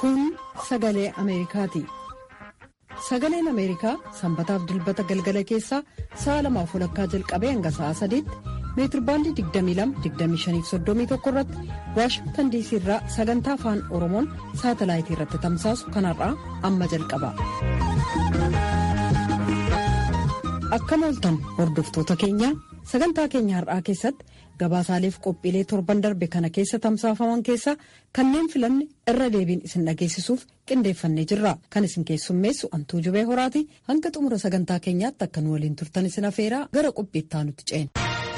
Kun sagalee Ameerikaati. Sagaleen Ameerikaa sanbataaf dilbata galgala keessaa sa'a lamaaf walakkaa jalqabee hanga sa'a sadiitti meetirbaandii 22-25-31 irratti waashingtan diisii irraa sagantaa afaan oromoon saatalaayitii irratti tamsaasu kanarraa amma jalqaba. Akkam ooltan hordoftoota keenya sagantaa keenya har'aa keessatti gabaasaaleef qophiilee torban darbe kana keessa tamsaafaman keessaa kanneen filanne irra deebiin isin dhageessisuuf qindeeffannee jirra kan isin keessummeessu antuu jubee horaati hanga xumura sagantaa keenyaatti akka nu waliin turtan isin afeeraa gara qophiittaa nutti ceena.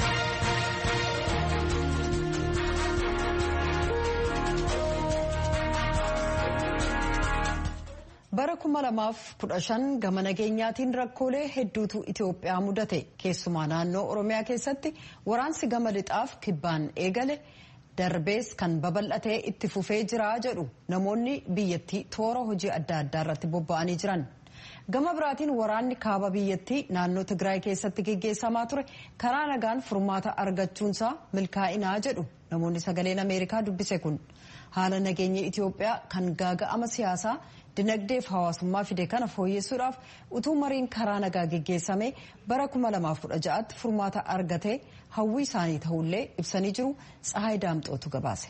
bara 2015 gama nageenyaatiin rakkoolee hedduutu itiyoophiyaa mudate keessumaa naannoo oromiyaa keessatti waraansi gama lixaaf kibbaan eegale darbees kan babal'atee itti fufee jira jedhu namoonni biyyattii toora hojii adda addaa irratti bobba'anii jiran gama biraatiin waraanni kaaba biyyattii naannoo tigraay keessatti geggeessamaa ture karaa nagaan furmaata argachuunsaa milkaa'inaa jedhu namoonni sagaleen ameerikaa dubbise kun haala nageenya itiyoophiyaa kan gaaga'ama siyaasaa dinagdeef hawaasummaa fide kana fooyyessuudhaaf utuu mariin karaa nagaa geggeessame bara 2016tti furmaata argatee hawwii isaanii ta'ullee ibsanii jiru tsahaay daamxootu gabaase.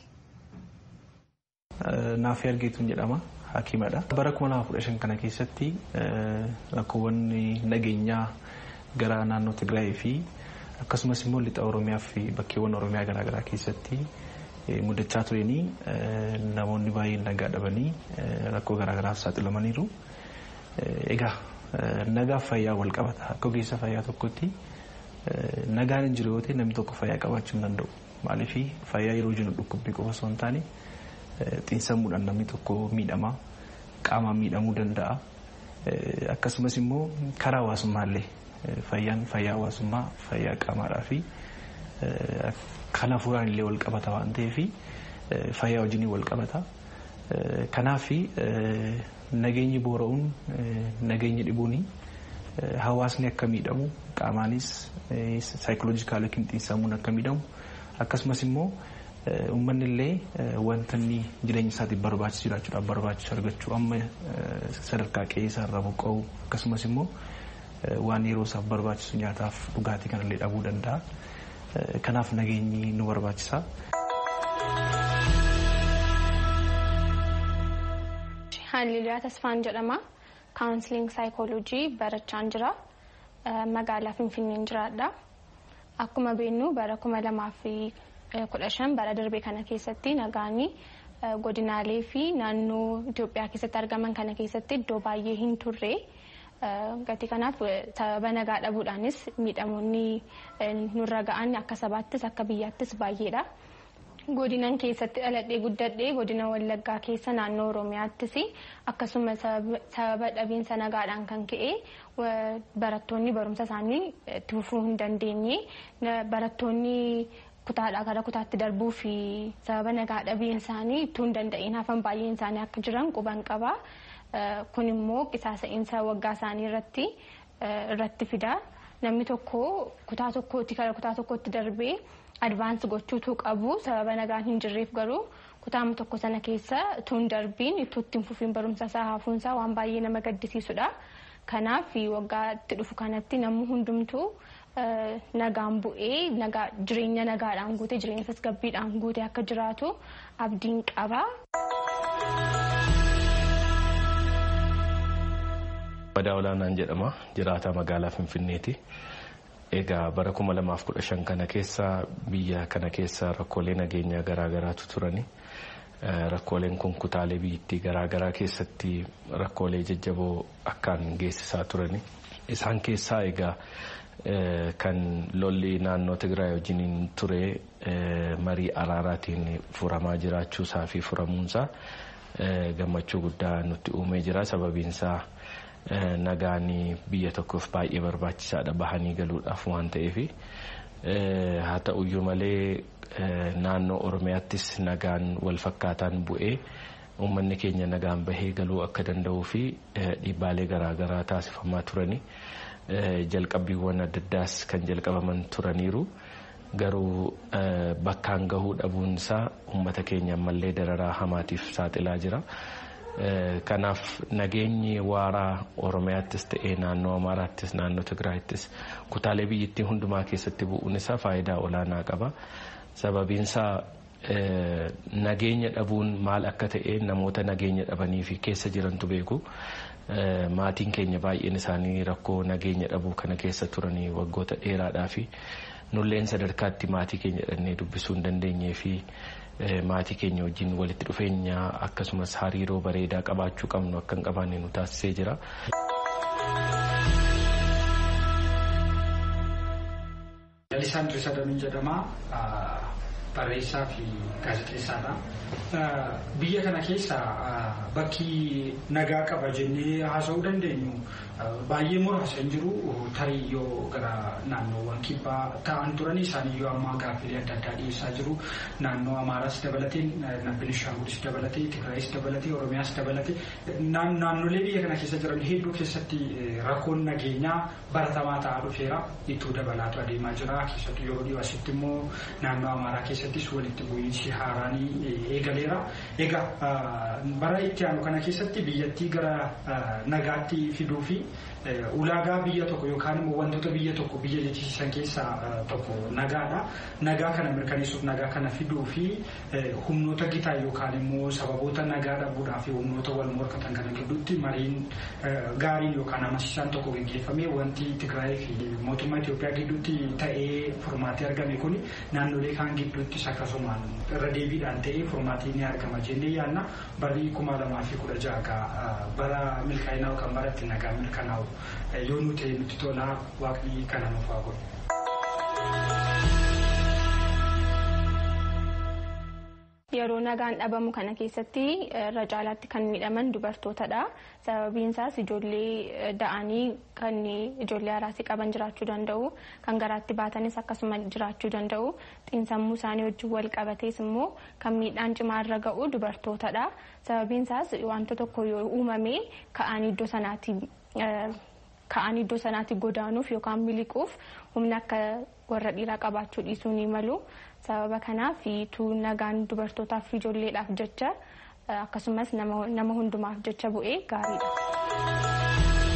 Naaf ergeetuun jedhama hakimadha. Bara 2015 kana keessatti rakkoowwan nageenyaa gara naannoo Tigraay fi akkasumas immoo lixa Oromiyaa fi bakkeewwan Oromiyaa garaagaraa keessatti mudachaa turanii namoonni baay'een nagaa dhabanii rakkoo garaagaraaf saaxilamaniiru. Egaa nagaaf fayyaa wal qabata. Akka ogeessa fayyaa tokkotti nagaan hin jiru yoo ta'e namni tokko fayyaa qabaachuu hin danda'u. Maaliif fayyaa yeroo jennu dhukkubbii qofa osoo hin taane xiinsammuudhaan namni tokko miidhama qaamaan miidhamuu danda'a. Akkasumas immoo karaa hawaasummaallee fayyaan fayyaa hawaasummaa fayyaa qaamaadhaa fi kan hafuuraan illee wal qabata waan ta'eef fayyaa wajjin wal qabata. Kanaaf nageenyi boora'uun nageenyi dhibuun hawaasni akka miidhamu qaamaanis saayikoloojikaal yookiin xiinsammuun akka miidhamu akkasumas immoo uummanni illee wanta inni jireenya isaatiif barbaachisu jiraachuudhaaf barbaachisu argachuu amma sadarkaa qe'ee isaarraa buqqa'u akkasumas immoo waan yeroo isaaf barbaachisu nyaataaf dhugaatii kanallee dhabuu danda'a. Kanaaf nageenyi nu barbaachisa. Haaliliyaa Tasfaan jedhama. Kaawunsiliing saayikooloojii barachaan jira. Magaalaa Finfinneen jiraadha. Akkuma beeknu bara kuma lamaa fi kudha shan bara darbe kana keessatti nagaanii godinaalee fi naannoo Itoophiyaa keessatti argaman kana keessatti iddoo baay'ee hin turre. Gatii kanaaf sababa nagaa dhabuudhaanis miidhamoonni nurra ga'an akka sabaattis akka biyyaattis baay'eedha. Godinan keessatti dhaladhee guddadhee godina Wallaggaa keessa naannoo Oromiyaattis akkasuma sababa dhabiinsa nagaadhaan kan ka'e barattoonni barumsa isaanii itti fufuu hin dandeenye barattoonni kutaadhaa gara kutaatti darbuu fi sababa nagaa dhabiin isaanii ittuu hin danda'in hafan baay'een isaanii akka jiran quban qaba. kun immoo qisaasa'iinsa waggaa isaanii irratti irratti fida namni tokko kutaa tokkootti gara kutaa tokkootti darbee advaansi gochuutu qabu sababa nagaan hin jirreef garuu kutaama tokko sana keessa utuu hin darbiin itti hin fufiin barumsa isaa hafuunsaa waan baay'ee nama gaddisiisudha kanaaf waggaatti dhufu kanatti namni hundumtuu nagaan bu'ee jireenya nagaadhaan guute jireenya tasgabbiidhaan guute akka jiraatu abdiin qaba. Badaa olaanaan jedhama jiraataa magaalaa Finfinneeti. Egaa bara kuma lamaaf kudha shan kana keessa biyya kana keessa rakkoolee nageenyaa garaagaraatu turani. Rakkooleen kun kutaalee biyyattii garaagaraa keessatti rakkoolee jajjaboo akkaan geessisaa turani. Isaan keessaa egaa kan lolli naannoo Tigraay wajjiniin ture marii araaraatiin furamaa jiraachuusaa fi furamuunsaa gammachuu guddaa nutti uumee jira sababiinsaa. nagaan biyya tokkoof baay'ee barbaachisaadha bahanii galuudhaaf waan ta'eef haa ta'uyyuu malee naannoo oromiyaattis nagaan wal fakkaataan bu'ee uummanni keenya nagaan bahee galuu akka danda'uu fi dhiibbaalee garaagaraa taasifamaa turani jalqabbiiwwan adda addaas kan jalqabaman turaniiru garuu bakkaan gahuu dhabuun isaa uummata keenya ammallee dararaa hamaatiif saaxilaa jira. Kanaaf nageenyi waaraa Oromiyaattis ta'ee naannoo Amaaraattis naannoo Tigraayittis kutaalee biyyattii hundumaa keessatti bu'uun isaa faayidaa olaanaa qaba. Sababiinsaa nageenya dhabuun maal akka ta'e namoota nageenya dhabanii fi keessa jirantu beeku. Maatiin keenya baay'een isaanii rakkoo nageenya dhabuu kana keessa turanii waggoota dheeraadhaa fi nulleen sadarkaatti maatii keenya dhannee dubbisuu hin dandeenyee fi maatii keenya wajjin walitti dhufeenya akkasumas hariiroo bareedaa qabaachuu qabnu akka hin qabaanne nu taasisee jira. Lalisaandri Sadamin jedhama. Barreessaa fi gaazexeessaadha. Biyya kana keessa bakki nagaa qaba jennee haasa'uu dandeenyu baay'ee muraasa hin jiru tarii yoo gara naannoowwan kibbaa ta'an turan isaaniyyuu amma gaaffilee adda addaa dhiyeessaa jiru. Naannoo Amaaras dabalatee, Benishaangulis dabalatee, Tigraayis dabalatee, Oromiyaas dabalatee naannolee biyya kana keessa jiran hedduu keessatti rakkoon nageenyaa baratamaa ta'aa dhufeera. Ittoo dabalaatu adeemaa jira. Keessattuu yeroo dhiyoo asitti immoo naannoo Amaaraa keessattis walitti bu'iinsi haaraan eegaleera. Egaa bara itti aanu kana keessatti biyyattii gara nagaatti fiduu fi ulaagaa biyya tokko yookaan immoo wantoota biyya tokko biyya jechisiisan keessaa tokko nagaadha. Nagaa kana mirkaneessuuf nagaa kana fiduu fi humnoota gitaa yookaan immoo sababoota nagaa dhabuudhaa fi humnoota wal morkatan kana gidduutti mariin gaariin yookaan amansiisaan tokko gaggeeffamee wanti Tigraay fi mootummaa Itoophiyaa gidduutti ta'ee furmaatee argame kun naannolee kaan gidduuttis akkasumaan irra deebiidhaan ta'ee furmaatii ni argama jennee yaadna barri kuma lamaa fi kudha jaha bara milkaa'inaa yookaan bara itti nagaa mirkanaa'u yoo nu ta'e nutti tolaa waaqni kana nuuf haa godhu. Yeroo nagaan dhabamu kana keessatti irra caalaatti kan miidhaman dubartootadha. Sababiin isaas ijoollee da'anii kan ijoollee haraasii qaban jiraachuu danda'u. Kan garaatti baatanis akkasuma jiraachuu danda'u. Xiinsammuu isaanii wajjin wal qabatees immoo kan miidhaan cimaa irra ga'u dubartootadha. Sababiin isaas wanta tokko yoo uumame ka'anii iddoo sanaatti ka'anii iddoo sanaatti godaanuuf yookaan miliquuf humna akka warra dhiiraa qabaachuu dhiisuu ni malu. Sababa kanaaf tuu nagaan dubartootaaf fi ijoolleedhaaf jecha akkasumas nama hundumaaf jecha bu'ee gaariidha.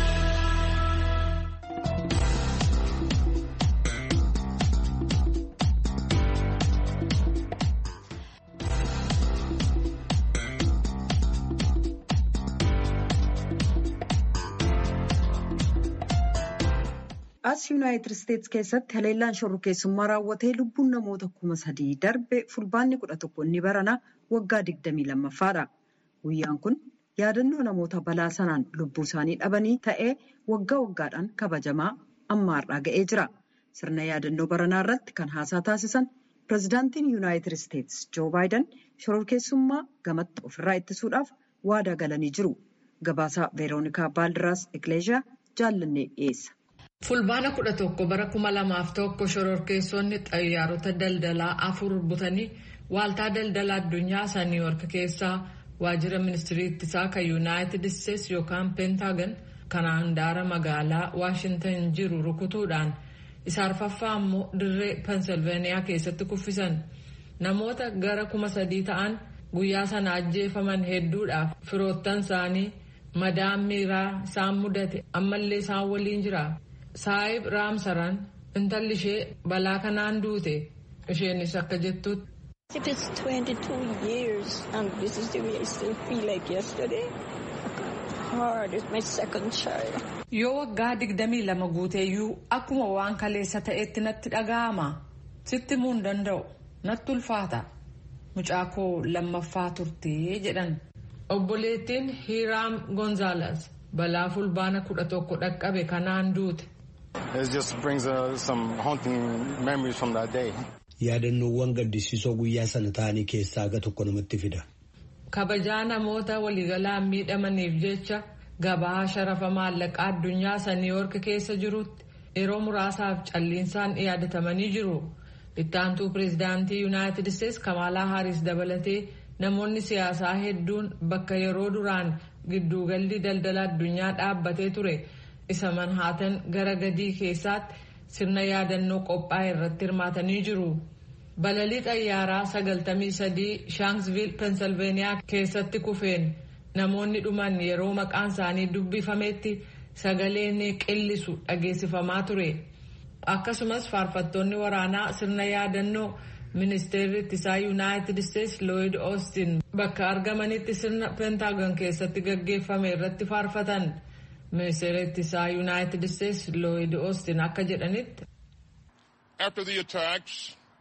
as yuunaayitid isteetsi keessatti haleellaan shorrokeessummaa raawwatee lubbuun namoota kuma sadii darbe fulbaanni kudha tokko inni barana waggaa digdamii lammaffaadha. Guyyaan kun yaadannoo namoota balaa sanaan lubbuu isaanii dhabanii ta'ee waggaa waggaadhaan kabajamaa amma har'aa ga'ee jira. Sirna yaadannoo baranaa irratti kan haasaa taasisan pirezidaantiin yuunaayitid isteetsi joo baayiden shorrokeessummaa gamatti ofirraa ittisuudhaaf waadaa galanii jiru. Gabaasaa veeroonikaa baaldiraas ekleeshiyaa jaallannee dhiyeessa. fulbaana kudha tokko bara kuma lamaaf tokko shororkeessonni xayyaarota daldalaa afur butanii waaltaa daldala addunyaa isa niiwork keessaa waajjira ministirii ittisaa kan yuunaayitid isteetsi yookaan peentaagan kan handaara magaalaa waashintan jiru rukutuudhaan isa arfaffaa immoo dirree pensilveeniyaa keessatti kuffisan namoota gara kuma sadii ta'an guyyaa sana ajjeefaman hedduudhaaf firoottan isaanii madaan miiraa isaan mudate ammallee isaan waliin jira. saayib raamsaran intalli ishee balaa kanaan duute isheenis akka jettutti. If it's 22 years and this is the way I still feel like yesterday, hard is my second child. Yoo waggaa digdamii lama guuteeyyuu akkuma waan kaleessa ta'etti natti dhaga'ama. Sitti himuu hin danda'u. Natti ulfaata. Mucaa koo lammaffaa turtee jedhan. Obboleettiin Hiiraam Gonzaalaas balaa fulbaana kudha tokko dhaqqabe kanaan duute. It just brings uh, some haunting memories from that day. Yaadannoowwan gaddisiisoo guyyaa sana ta'anii keessaa aga tokko namatti fida. Kabajaa namoota waliigalaan miidhamaniif jecha gabaa sharafa maallaqaa addunyaa isa niiwoork keessa jirutti yeroo muraasaaf calliinsaan yaadatamanii jiru. Ittaantuu pireezidaantii yuunaayitid isteetsi Kamaalaa Haaris dabalatee namoonni siyaasaa hedduun bakka yeroo duraan gidduugalli daldala addunyaa dhaabbatee ture. isa manhaatan gara gadii keessaatti sirna yaadannoo qophaa'e irratti hirmaatanii jiru. Balalii xayyaaraa 93 Shanksville, Pennsylvania keessatti kufeen namoonni dhuman yeroo maqaan isaanii dubbifametti sagaleen qillisu dhageessifamaa ture. Akkasumas faarfattoonni waraanaa sirna yaadannoo ministeerri ittisaa yuunaayitid isteetsi looyid oostin bakka argamanitti sirna peentaagon keessatti gaggeeffame irratti faarfatan. Ministeerri ittisaa yuunaayitid isteetsi looyid oostin akka jedhanitti. After the attacks,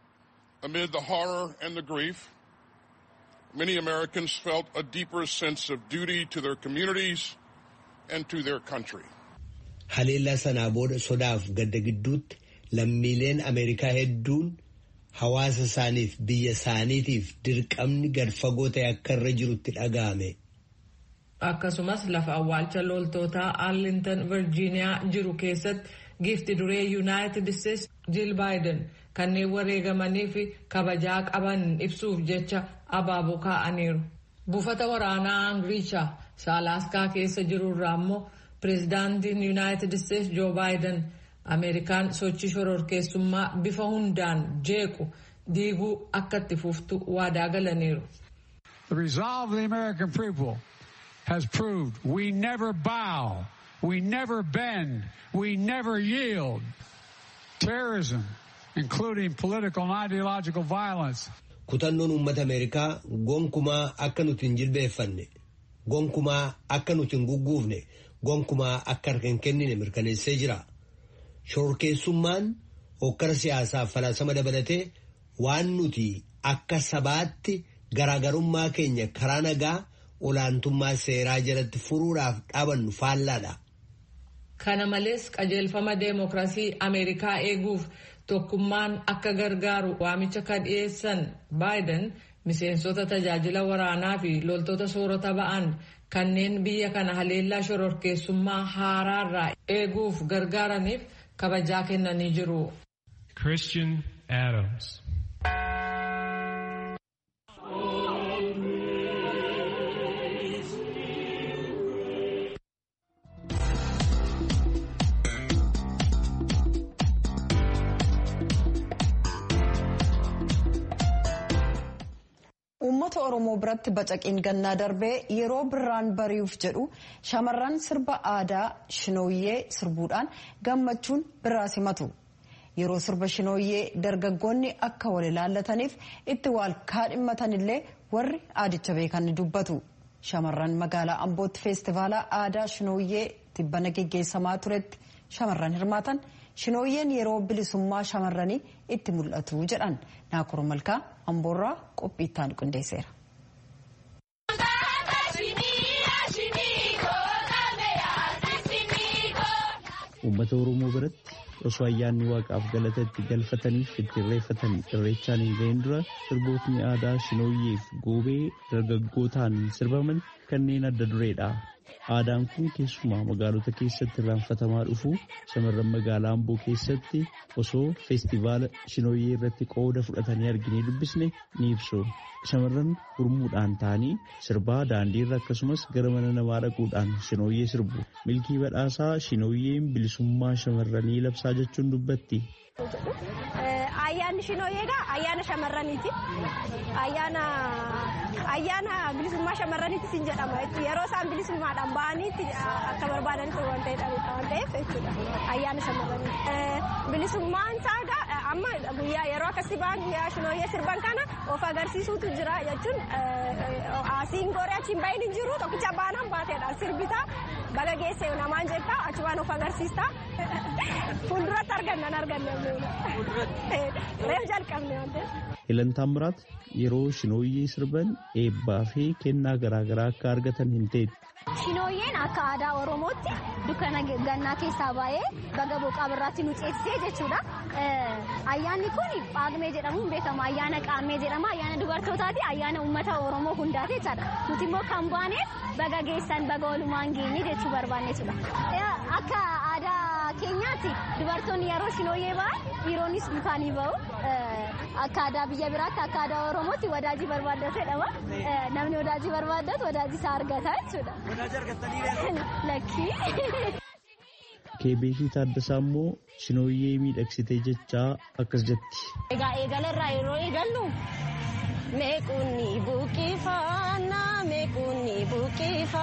amid the horror and the grief, many Americans felt a deeper sense of duty to their communities and to their country. Haleellaa sanaa booda sodaaf gadda gidduutti lammiileen Ameerikaa hedduun hawaasa isaaniif biyya isaaniitiif dirqamni gad fagoo ta'e akka irra jirutti dhaga'ame. Akkasumas lafa awwaalcha loltootaa Arlington Virgiiniyaa jiru keessatti giifti duree Yuunaayitid Isteetsi Jiil Baayiden kanneen wareegamanii fi kabajaa qaban ibsuuf jecha abaaboo kaa'aniiru. Buufata waraanaa Angiricha Saalaaskaa keessa jirurraa immoo pireezidaantiin Yuunaayitid Isteetsi Joo Baayiden Ameerikaan sochii shororkeessummaa bifa hundaan jeequ diiguu akka itti fuftu waadaa galaniiru. The resolve of the American people has proved we never bow, we never bend, we never yield. Terrorism, including political and ideological violence. Kutannoon uummata Ameerikaa gonkumaa akka nuti hin jilbeeffanne, gonkumaa akka nuti hin gugguufne, gonkumaa akka harka hin kennine mirkaneessee jira. Shororkeessummaan hokkara siyaasaaf falaasama dabalatee waan nuti akka sabaatti garaagarummaa keenya karaa nagaa olaantummaa seeraa jalatti furuudhaaf dhaabannu faallaadha. Kana malees qajeelfama deemokiraasii Ameerikaa eeguuf tokkummaan akka gargaaru waamicha kan dhiyeessan Baayiden miseensota tajaajila waraanaa fi loltoota soorata ba'an kanneen biyya kana haleellaa shororkeessummaa haaraarraa eeguuf gargaaraniif kabajaa kennanii jiru. Christian Adams. Uummata Oromoo biratti bacaqiin gannaa darbee yeroo birraan bari'uuf jedhu shamarran sirba aadaa shinooyyee sirbuudhaan gammachuun birraa simatu. Yeroo sirba shinooyyee dargaggoonni akka wal ilaallataniif itti wal kaadhimmatanillee warri aadicha beekan ni dubbatu. Shamarran magaalaa Ambootti feestivaala aadaa shinooyyee tibbana geggeessamaa turetti shamarran hirmaatan shinooyyeen yeroo bilisummaa shamarranii itti mul'atu jedhan naakuru malkaa amboorraa qophiittaan qindeesseera. Uummata Oromoo biratti osoo ayyaanni waaqaaf galata itti galfataniif itti irreeffatan irreechaan hin ga'in dura sirbootni aadaa shinooyyeef goobee dargaggootaan sirbaman kanneen adda dureedha. Aadaan kun keessumaa magaalota keessatti irraanfatamaa dhufu shamarran magaalaa Amboo keessatti osoo feestivaala shinooyyee irratti qooda fudhatanii arginee dubbisne ni ibsu. Shamarran gurmuudhaan ta'anii sirbaa daandiirra akkasumas gara mana namaa dhaquudhaan shinooyyee sirbu. Milkii badhaasaa shinooyyeen bilisummaa shamarranii labsaa jechuun dubbatti. Ayyaanni shinooyyeedha ayyaana shamarraniiti. Ayyaana ayyaana bilisummaa shamarraniiti sin jedhama. Yeroo isaan bilisummaadhaan bahaniitti akka barbaadanitti waan ta'eef jechuudha. Ayyaana shamarraniiti. Bilisummaan isaa amma guyyaa yeroo akkasii bahan guyyaa shinooyyee sirban kana of agarsiisuutu jira jechuun asiin goree achiin bahin hin jiru tokkicha baanaan baateedha sirbitaa baga geesse namaan jettaa achumaan of agarsiista fuulduratti argannan arganne reef jalqabne waan ta'eef. Ilantaan biraat yeroo shinooyyee sirban eebbaa fi kennaa garaagaraa akka argatan hin ta'e. Shinooyyeen akka aadaa Oromootti dukkana gannaa keessaa baay'ee baga boqaa birraatti nu ceesisee jechuudha. Ayyaanni kun Paagmee jedhamuun beekama. Ayyaana Qaammee jedhama. Ayyaana dubartootaati. Ayyaana uummata Oromoo hundaati jechaadha. Nuti immoo kan baaneef baga geessan baga walumaan geenye jechuu barbaanne jechuudha. Akka aadaa keenyaatti dubartoonni yeroo shinooyyee ba'an dhiironnis dukaanii ba'u. Akka aadaa biyya biraatti akka aadaa Oromootti wadaajii barbaaddatu jedhama. Namni wadaajii barbaaddatu wadaajii isaa argata jechuudha. Wadaajii argattanii Lakkii. Keebeekii Taaddasaa immoo shinooyyee miidhagsitee jechaa akkas jetti. Egaa eegalarraa yeroo eegallu meequunni buqqifannaa meequunni buqqifannaa.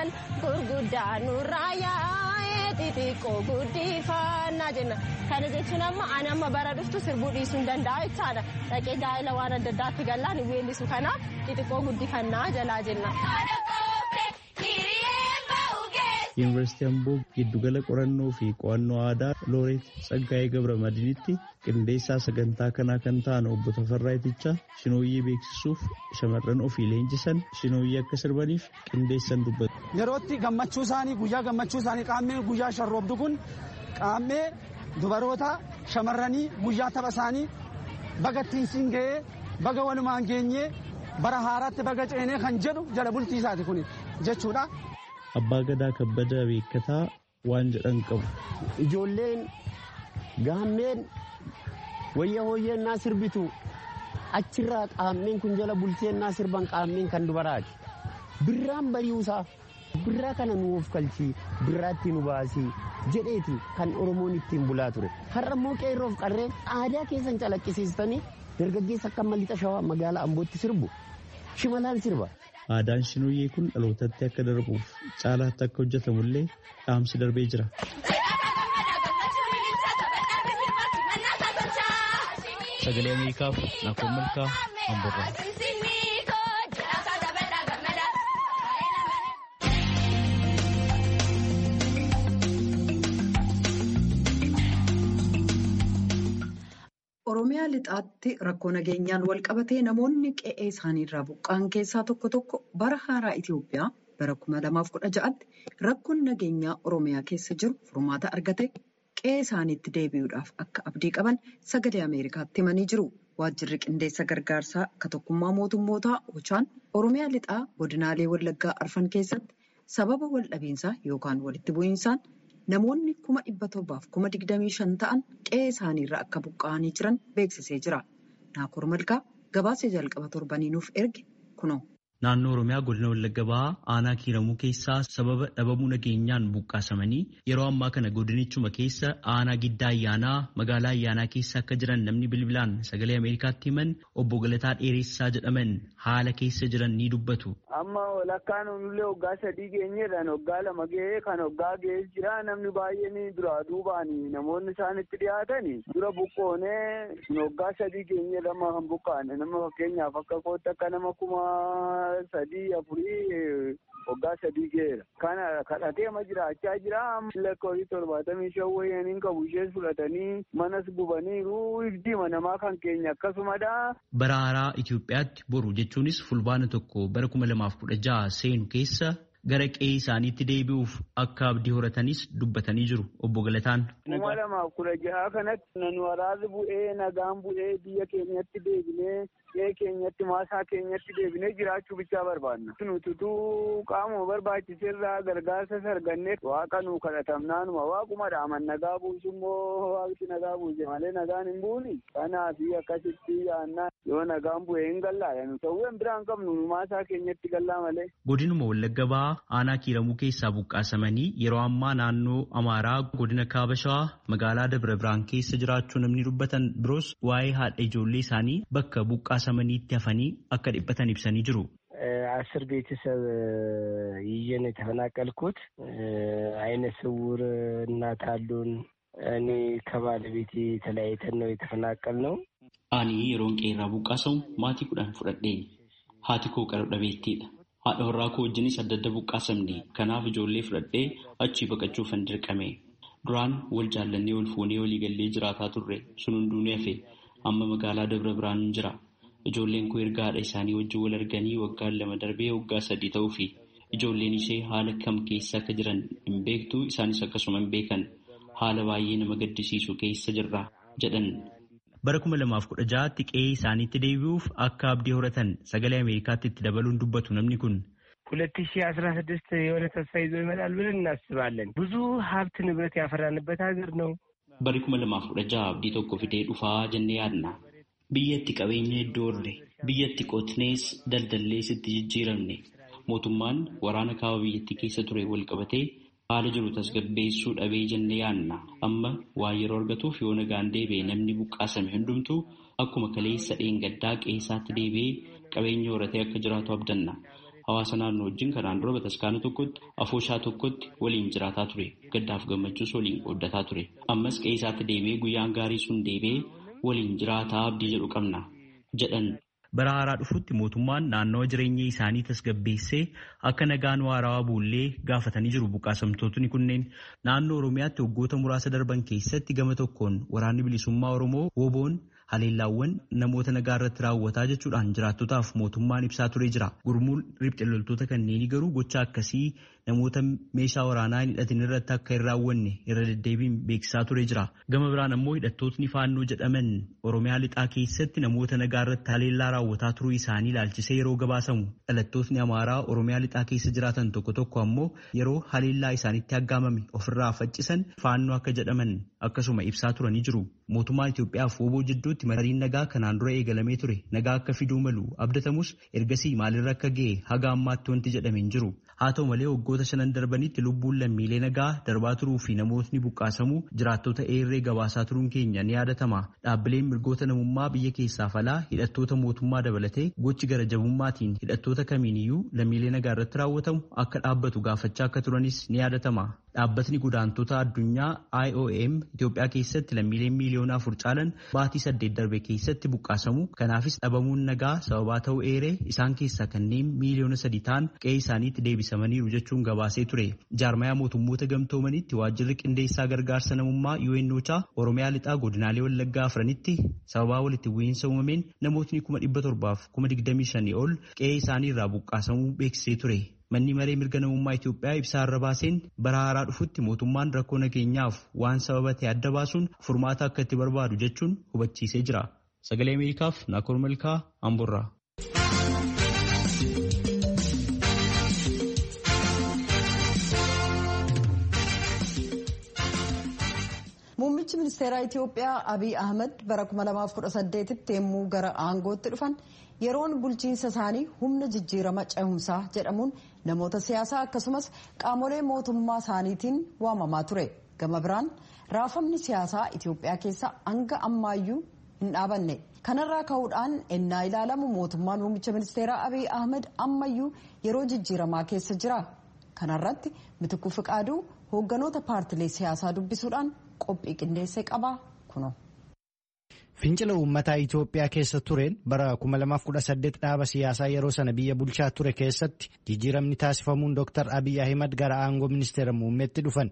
kaan gurguddaa nurraa yaa'ee xixiqqoo guddifannaa jenna. Kana jechuun amma ani amma bara dhuftu sirbuu dhiisuu hin danda'a jechaadha. Dhaqee gaa'ela waan adda addaatti gallaan weellisu kanaaf xixiqqoo guddifannaa jalaa jenna. Yuunivarsiitii Amboo giddugala qorannoo fi qo'annoo aadaa Looreet Tsaggaayee Gabra Madiinitti qindeessaa sagantaa kanaa kan ta'an obbo Tafarraa Itichaa shinooyyee beeksisuuf shamarran ofii leenjisan shinooyyee akka sirbaniif qindeessan dubbatu. Yerootti gammachuu isaanii guyyaa gammachuu isaanii qaammee guyyaa sharroobdu kun qaammee dubaroota shamarranii guyyaa tapha isaanii baga ittiin siin ga'ee baga walumaan geenyee bara haaraatti baga ceenee kan jedhu jala bultii isaati kun jechuudha. Abbaa Gadaa Kabbada Beekataa waan jedhan qabu. Ijoolleen gaammeen wayya hooyyennaa sirbitu achirraa qaammeen kun jala bulteennaa sirban qaammeen kan dubaraati. Birraan bari'uusaa birraa kana nu of kalchii birraatti nu baasii jedheeti kan Oromoon ittiin bulaa ture. Har'a immoo qeerroof qarreen aadaa keessan calaqqisiistanii dargaggeessa akka mallixa shawaa magaalaa Ambootti sirbu shimalaan sirba. Aadaan shinooyyee kun dhalootatti akka darbuuf caalaatti akka hojjetamullee dhaamsi darbee jira. Sagalee Ameerikaaf Naakoon Malkaa Amborraa. Oromiyaa lixaatti rakkoo nageenyaan wal qabatee namoonni qe'ee isaaniirraa buqqa'an keessaa tokko tokko bara haaraa Itoophiyaa bara 2016tti rakkoon nageenyaa Oromiyaa keessa jiru furmaata argate qe'ee isaaniitti deebi'uudhaaf akka abdii qaban sagalee Ameerikaatti himanii jiru. Waajjirri qindeessa gargaarsaa akka tokkummaa mootummootaa Ochaan Oromiyaa lixaa godinaalee Wallaggaa arfan keessatti sababa waldhabiinsaa yookaan walitti bu'iinsaan namoonni kuma dhibba torbaaf kuma digdamii shan ta'an qe'ee isaaniirra akka buqqa'anii jiran beeksisee jira. Naakoor Malkaa gabaasa jalqaba torbanii nuuf erge kunoo. Naannoo Oromiyaa godina Wallagga Bahaa aanaa kiiramuu keessaa sababa dhabamuu nageenyaan buqqaasamanii yeroo ammaa kana godinichuma keessa aanaa giddaa ayyaanaa magaalaa ayyaanaa keessa akka jiran namni bilbilaan sagalee Ameerikaatti himan obbo Galataa Dheeressaa jedhaman haala keessa jiran ni dubbatu. Amma walakkaan nullee waggaa sadii geenyeedhaan waggaa lama ga'ee kan waggaa ga'ee jira namni baay'een duraa duubaan namoonni isaan itti dhiyaatan dura buqqoonee waggaa sadii geenyeedha amma kan buqqaane nama fakkeenyaaf akka kootti akka nama kuma sadii afurii waggaa sadii ga'eera. Kana kadhatee ma jiraachaa jira lakkoofsi torbaatamii shan wayyaniin qabu ishees fudhatanii manas gubaniiru ifdiima namaa kan keenya akkasumadha. Bara haaraa Itoophiyaatti boru jechuunis fulbaana tokko bara kuma lamaaf kudha jaha seenu keessa gara qe'ee isaaniitti deebi'uuf akka abdii horatanis dubbatanii jiru obbo Galataan. Kuma lamaaf kudha jaha kanatti nan waraabni bu'ee nagaan bu'ee biyya keenyatti deebinee qe'ee keenyatti maasaa keenyatti deebinee jiraachuu bichaa barbaanna. Nututuu qaamuma barbaachiserraa gargaarsa sargannee waaqa nu kadhatamnaanuma waaqumadha aman nagaa buusu immoo waaqti nagaa buuse malee nagaan hin buuni. Kanaaf akkasitti yaannaa yoo nagaan bu'ee hin gallaadha nu ta'uu biraan qabnu maasaa keenyatti gallaa malee. Godinuma Wallagga Bahaa aanaa kiiramuu keessaa buqqaasamanii yeroo ammaa naannoo Amaaraa godina Kaaba Shawaa magaalaa Dabra Biraan keessa jiraachuu namni dubbatan biroos waa'ee haadha ijoollee isaanii bakka buqqaasamaniitti hafanii akka dhiphatan ibsanii jiru. አስር ቤተሰብ ይዤ ነው የተፈናቀልኩት። አይነ ስውር እናት አሉን። እኔ ከባለቤቴ ተለያይተን ነው የተፈናቀል ነው። አኒ የሮን ቄራ ቡቃሰው ማቲ ኩዳን ፉደዴ ሀቲ ኮ ቀረ dhabeettiidha. haadha warraa koo wajjinis adda adda buqqaasamne kanaaf ijoollee fudhadhee achii baqachuufan dirqame duraan wal jaallannee wal fuunee walii gallee jiraataa turre sun hunduu ni hafe amma magaalaa dabra biraan jira ijoolleen koo erga haadha isaanii wajjin wal arganii waggaan lama darbee waggaa sadii ta'uu fi ijoolleen ishee haala kam keessa akka jiran hin beektu isaanis akkasuma hin beekan haala baay'ee nama gaddisiisu keessa jirra jedhan. bara kuma lamaaf kudha ja'aatti qe'ee isaaniitti deebi'uuf akka abdii horatan sagalee ameerikaatti itti dabaluun dubbatu namni kun. ሁለት ሺህ አስራ ስድስት የሆነ ተስፋ ይዞ ይመጣል ብለን እናስባለን። ብዙ ሀብት ንብረት ያፈራንበት ሀገር ነው። Bari kuma lamaaf kudha ja'a abdii tokko fidee dhufaa jennee yaadna. Biyyatti qabeenya iddoo horre, biyyatti qotnees daldallees itti jijjiiramne. Mootummaan waraana kaaba biyyattii keessa ture wal qabatee haala jiru tasgabbeessuu dhabee jennee yaadna. Amma waa yeroo argatuuf yoo nagaan deebi'e namni buqqaasame hundumtuu akkuma kaleessa dheengaddaa qe'eesaatti deebi'ee qabeenya horatee akka jiraatu abdanna. hawaasa naannoo wajjin kanaan dura bataskaana tokkotti afooshaa tokkotti waliin jiraataa ture gaddaaf gammachuus waliin qooddataa ture ammas qe'ee isaatti deebi'ee guyyaan gaarii sun deebi'ee waliin jiraataa abdii jedhu qabna jedhan. bara haaraa dhufutti mootummaan naannawa jireenya isaanii tasgabbeessee akka nagaan waarawaa buullee gaafatanii jiru buqqaasamtootni kunneen naannoo oromiyaatti waggoota muraasa darban keessatti gama tokkoon waraanni bilisummaa oromoo woboon haleellaawwan namoota nagaa irratti raawwataa jechuudhaan jiraattotaaf mootummaan ibsaa turee jira gurmuun riphxe loltoota kanneenii garuu gocha akkasii namoota meeshaa waraanaa hin hidhatin irratti akka hin raawwanne irra deddeebiin beeksisaa turee jira gama biraan ammoo hidhattootni faannoo jedhaman oromiyaa lixaa keessatti namoota nagaa irratti haleellaa raawwataa turuu isaanii ilaalchisee yeroo gabaasamu dhalattootni amaaraa oromiyaa lixaa keessa jiraatan tokko tokko ammoo yeroo haleellaa isaanitti aggaamame ofirraa faccisan faannoo akka jedhaman akkasuma ibsaa turanii jiru mootummaan Itoophiyaa fi woboo jidduutti mariin nagaa kanaan dura eegalamee ture nagaa akka fiduu malu abdatamus ergasii maalirra akka ga'e haga ammaatti wanti jedhame hin jiru. haa ta'u malee waggoota shanan darbanitti lubbuun lammiilee nagaa darbaa turuu fi namootni buqqaasamuu jiraattota eerree gabaasaa turuun keenya ni yaadatama dhaabbileen mirgoota namummaa biyya keessaaf alaa hidhattoota mootummaa dabalatee gochi gara jabummaatiin hidhattoota kamiiniyyuu lammiilee nagaa irratti raawwatamu akka dhaabbatu gaafachaa akka turanis ni yaadatama dhaabbatni godaantota addunyaa IOM Itoophiyaa keessatti lammiileen miiliyoona afur caalan baatii saddeet darbe keessatti buqqaasamu kanaafis dhabamuun nagaa sababaa ta'uu eeree isaan keessaa kanneen miiliyoona sadii ta'an qe'ee isaaniitti deebisamaniiru jechuun gabaasee ture jaarmayaa mootummoota gamtoomanitti waajjirri qindeessaa gargaarsa namummaa UNOChaa Oromiyaa lixaa godinaalee Wallaggaa afranitti sababaa walitti bu'iinsa uumameen namootni kuma dhibba torbaaf kuma digdamii shanii ol qe'ee isaanii irraa buqqaasamuu beeksisee ture. Manni maree mirga namummaa Itoophiyaa ibsaa irra baaseen bara haaraa dhufutti mootummaan rakkoo nageenyaaf waan sababa ta'e adda baasuun furmaata akka itti barbaadu jechuun hubachiisee jira. Sagalee Ameerikaaf Naakoor Malkaa Amborraa. Muummichi ministeeraa Itoophiyaa Abiy Ahmed bara 2018tti yommuu gara aangootti dhufan yeroon bulchiinsa isaanii humna jijjiirama cehumsaa jedhamuun namoota siyaasaa akkasumas qaamolee mootummaa isaaniitiin waamamaa ture. Gama biraan raafamni siyaasaa Itoophiyaa keessa hanga ammaayyuu hin dhaabanne. Kanarraa ka'uudhaan ennaa ilaalamu mootummaan muummicha ministeeraa Abiy Ahmed ammayyuu yeroo jijjiiramaa keessa jira. Kanarratti Mitikuu Fiqaaduu hoogganoota paartilee siyaasaa dubbisuudhaan qophii qindeessee qaba kuno. Fincila uummataa Itoophiyaa keessa tureen bara 2018 dhaaba siyaasaa yeroo sana biyya bulchaa ture keessatti jijjiiramni taasifamuun Dr. Abiy Ahimad gara aangoo ministeera muummeetti dhufan.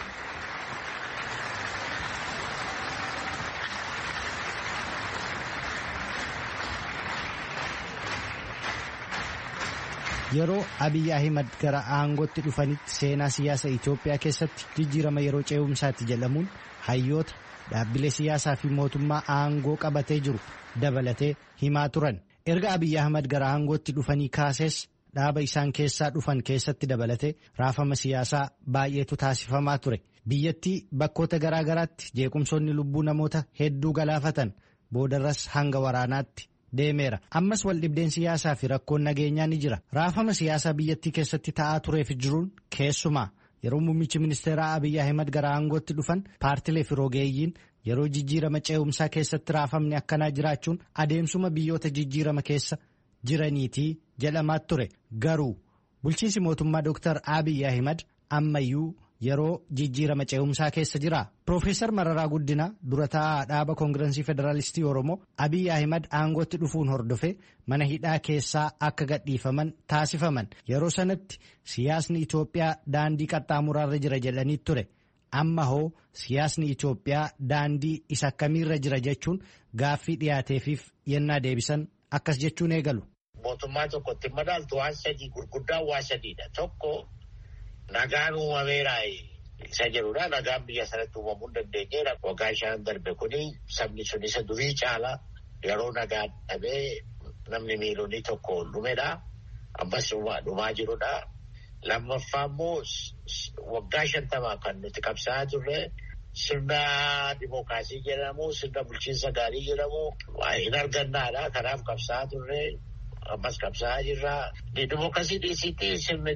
Yeroo Abiy Ahimad gara aangootti dhufanitti seenaa siyaasa Itoophiyaa keessatti jijjiirama yeroo ce'umsaatti jedhamuun hayyoota dhaabbilee siyaasaa fi mootummaa aangoo qabatee jiru dabalatee himaa turan. Erga Abiy Ahmad gara aangootti dhufanii kaasees dhaaba isaan keessaa dhufan keessatti dabalatee raafama siyaasaa baay'eetu taasifamaa ture. Biyyattii bakkoota garaa garaatti jeequmsoonni lubbuu namoota hedduu galaafatan boodarras hanga waraanaatti deemeera. Ammas waldhibdeen siyaasaa fi rakkoon nageenyaa ni jira. Raafama siyaasaa biyyattii keessatti ta'aa tureef jiruun keessumaa. Yeroo muummichi ministeeraa Abiy Ahimad gara aangootti dhufan paartilee fi rogeeyyiin yeroo jijjiirama ce'umsaa keessatti raafamni akkanaa jiraachuun adeemsuma biyyoota jijjiirama keessa jiraniitii jedhamaa ture. Garuu bulchiinsi mootummaa Dr. Abiy Ahimad ammayyuu yeroo jijjiirama ce'umsaa keessa jira. Profeesar Mararaa Guddinaa dura taa'aa dhaaba koongirensii federaalistii Oromoo Abiy Ahimad aangootti dhufuun hordofe mana hidhaa keessaa akka gadhiifaman taasifaman. Yeroo sanatti siyaasni Itoophiyaa daandii qaxxaamuraarra jira jedhanii ture. Amma hoo siyaasni Itoophiyaa daandii isa akkamiirra jira jechuun gaaffii dhiyaateefiif yennaa deebisan akkas jechuun eegalu. Mootummaa tokkotti madaaltu waan sadii gurguddaa waan sadiidha. Tokko nagaan uumameera isa jedhudha. Nagaan biyya sanatti uumamuu hin dandeenyeedha. Waggaa shan darbe kuni sabni sun isa durii caala yeroo nagaan dhabee namni miilonni tokko dhumedha. Ammas dhumaa jirudha. Lammaffaa immoo waggaa shantamaa kan nuti qabsaa'aa turre sirna dimookiraasii jedhamu sirna bulchiinsa gaarii jedhamu hin argannaadha. Kanaaf qabsaa'aa turre ammas qabsaa'aa jirra. Dimookiraasii dhiisitti sirni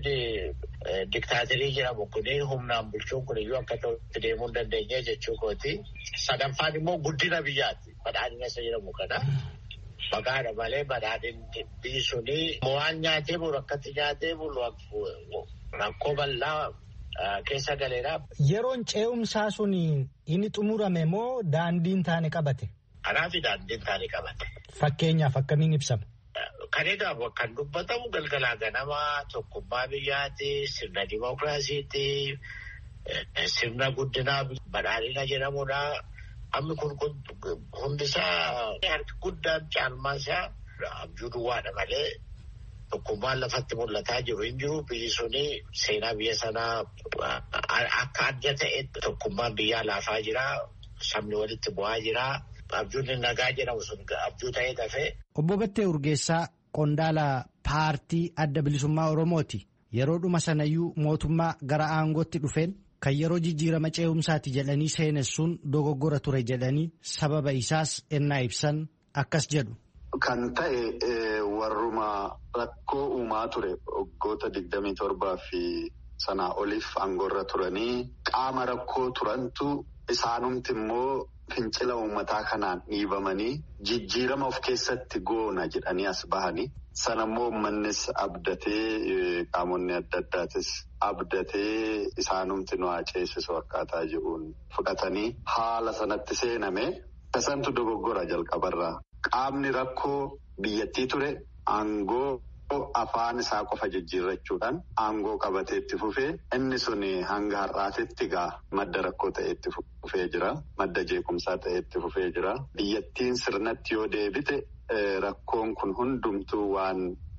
diktaaterii jedhamu kun humnaan bulchuun kun iyyuu akka ta'utti deemuu hin dandeenye jechuu kooti. Sadaffaan immoo guddina biyyaati. Badhaadhina isa jedhamu kana. Maqaadha malee badhaadhinni biyyi suni waan nyaatee bulu akkatti nyaatee bulu rakkoo bal'aa keessa galeera. Yeroon ce'umsaa sun inni xumurame moo daandiin taane qabate? Kanaafi daandiin taane qabate. Fakkeenyaaf akkamiin ibsama? Kan egaa kan dubbatamu galgalaa ganamaa tokkummaa biyyaati, sirna dimookiraasiiti, sirna guddinaa badhaadhina jedhamudha. Amma kun hundisaa harki guddaan caalmaa isaa abjuu duwwaadha malee tokkummaan lafatti mul'ataa jiru hin jiru. Biyyi suni seenaa biyya sanaa akka adda ta'e tokkummaan biyyaa laafaa jira. Sabni walitti bu'aa jira. Abjuun nagaa jedhamu sun abjuu ta'ee dafee. Obbo Battee Urgeessaa qondaala paartii adda bilisummaa Oromooti. Yeroo dhuma sanayyuu mootummaa gara aangootti dhufeen kan yeroo jijjiirama ce'umsaati jedhanii seenessuun dogoggora ture jedhanii sababa isaas ennaa ibsan akkas jedhu. Kan ta'e warruma rakkoo uumaa ture waggoota digdamii torbaa fi sanaa oliif aangoorra turanii qaama rakkoo turantu isaanumti immoo fincila uummataa kanaan dhiibamanii jijjiirama of keessatti goona jedhanii as bahanii sanammoo uummannis abdatee qaamonni adda addaatis abdatee isaanumti nu ceesisu akkaataa jiruun fudhatanii haala sanatti seename tasantu dogoggora jalqabarraa qaamni rakkoo biyyattii ture aangoo. afaan isaa qofa jijjiirrachuudhaan aangoo qabatee itti fufee inni sun hanga har'aatitti gaa madda rakkoo ta'e itti fufee jira madda jeequmsaa ta'e itti fufee jira biyyattiin sirnatti yoo deebite rakkoon kun hundumtuu waan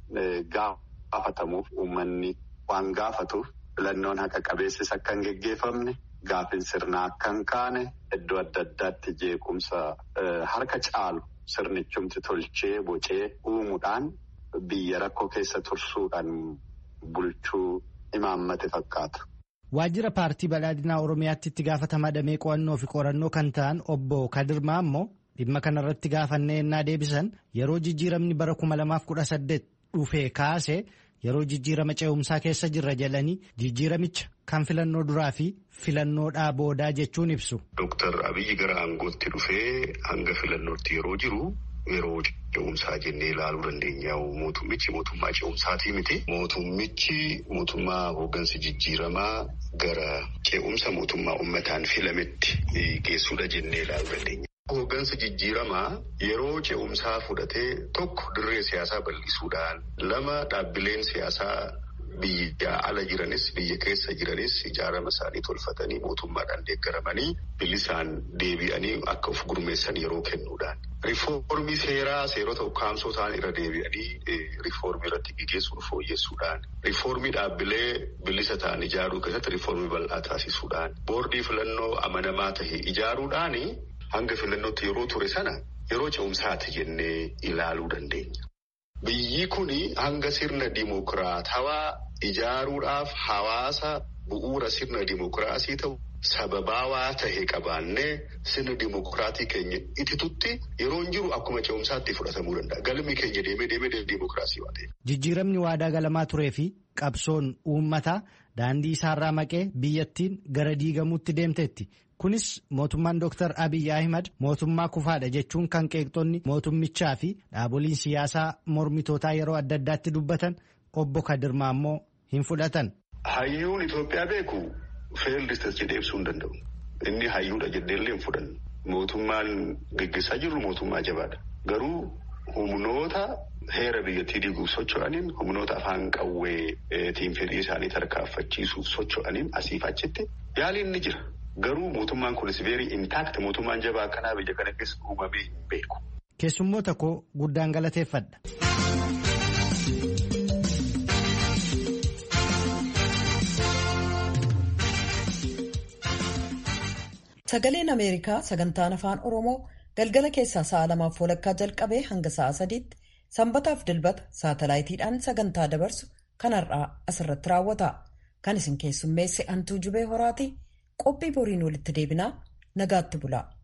gaafatamuuf uummanni waan gaafatuuf filannoon haqa qabeessis akka hin geggeeffamne gaafin sirnaa akka hin kaane iddoo adda addaatti jeequmsa harka caalu sirnichumti tolchee bocee uumuudhaan. Biyya rakkoo keessa tursuudhaan bulchuu imaammate fakkaata. Waajjira paartii badhaadhinaa Oromiyaatti itti gaafatamaa damee qo'annoo fi qorannoo kan ta'an obbo Kadirmaa immoo dhimma kanarratti gaafannee ennaa deebisan yeroo jijjiiramni bara kuma lamaaf kudha saddeet dhufee kaase yeroo jijjiirama ce'umsaa keessa jirra jedhanii jijjiiramicha kan filannoo duraa fi filannoodhaa boodaa jechuun ibsu. Dooktar Abiyyi gara aangootti dhufee hanga filannootti yeroo jiru. Yeroo ce'umsaa jennee ilaaluu dandeenya. Mootummichi mootummaa ce'umsaatii miti. Mootummichi mootummaa hooggansa jijjiiramaa gara ce'umsa mootummaa uummataan filametti geessuudha jennee ilaaluu dandeenya. Hooggansa jijjiiramaa yeroo ce'umsaa fudhatee tokko dirree siyaasaa bal'isuudhaan lama dhaabbileen siyaasaa biyya ala jiranis biyya keessa jiranis ijaarama isaanii tolfatanii mootummaadhaan deeggaramanii bilisaan deebi'anii akka of gurmeessan yeroo kennuudhaan. Rifoormii seeraa seerota ukkaamsoo ta'an irra deebi'anii rifoormii irratti gaggeessuun fooyyessuudhaan. Rifoormii dhaabbilee bilisa ta'an ijaaruu keessatti rifoormii bal'aa taasisuudhaan. Boordii filannoo amanamaa tahe ijaaruudhaan hanga filannootti yeroo ture sana yeroo ce'umsaati jennee ilaaluu dandeenya. Biyyi kun hanga sirna dimokiraatawaa ijaaruudhaaf hawaasa bu'uura sirna dimokiraasii ta'u sababaawaa tahe qabaannee sirna dimokiraatii keenya ititutti yeroo hin jiru akkuma ce'umsaatti fudhatamuu danda'a. Galmi keenya deemee deemee dimokiraasii waan ta'eef. Jijjiiramni waadaa galamaa turee fi qabsoon uummataa daandii isaarraa maqee biyyattiin gara diigamuutti deemteetti. Kunis mootummaan Dr. Abiy Ahimad mootummaa kufaadha jechuun kan qeeqxonni mootummichaa fi dhaaboliin siyaasaa mormitootaa yeroo adda addaatti dubbatan obbo Kadirmaa immoo hin fudhatan. Hayyuun Itoophiyaa beeku feeldistas jedhee ibsuu hin danda'u. Inni hayyuudha jedheellee hin fudhannu. Mootummaan gaggeessaa jirru mootummaa jabaadha. Garuu humnoota heera biyyattii diiguuf socho'aniin humnoota afaan qawweetiin fedhii isaanii tarkaanfachiisuuf socho'aniin asiif achitti yaaliin ni jira. Garuu mootummaan kunis veerii intaakti mootummaan jabaa akkanaa biyya kana keessa uumamee hin beeku. Keessummoota koo guddaan galateeffadha. Sagaleen Ameerikaa sagantaan afaan Oromoo galgala keessaa sa'a lamaaf walakkaa jalqabee hanga sa'a sadiitti sanbataaf dilbata saatalaayitiidhaan sagantaa dabarsu kanarraa asirratti raawwata. Kan isin keessummeesse Antuu Jubee Horaati. Qophii boriin walitti deebinaa nagaatti bulaa.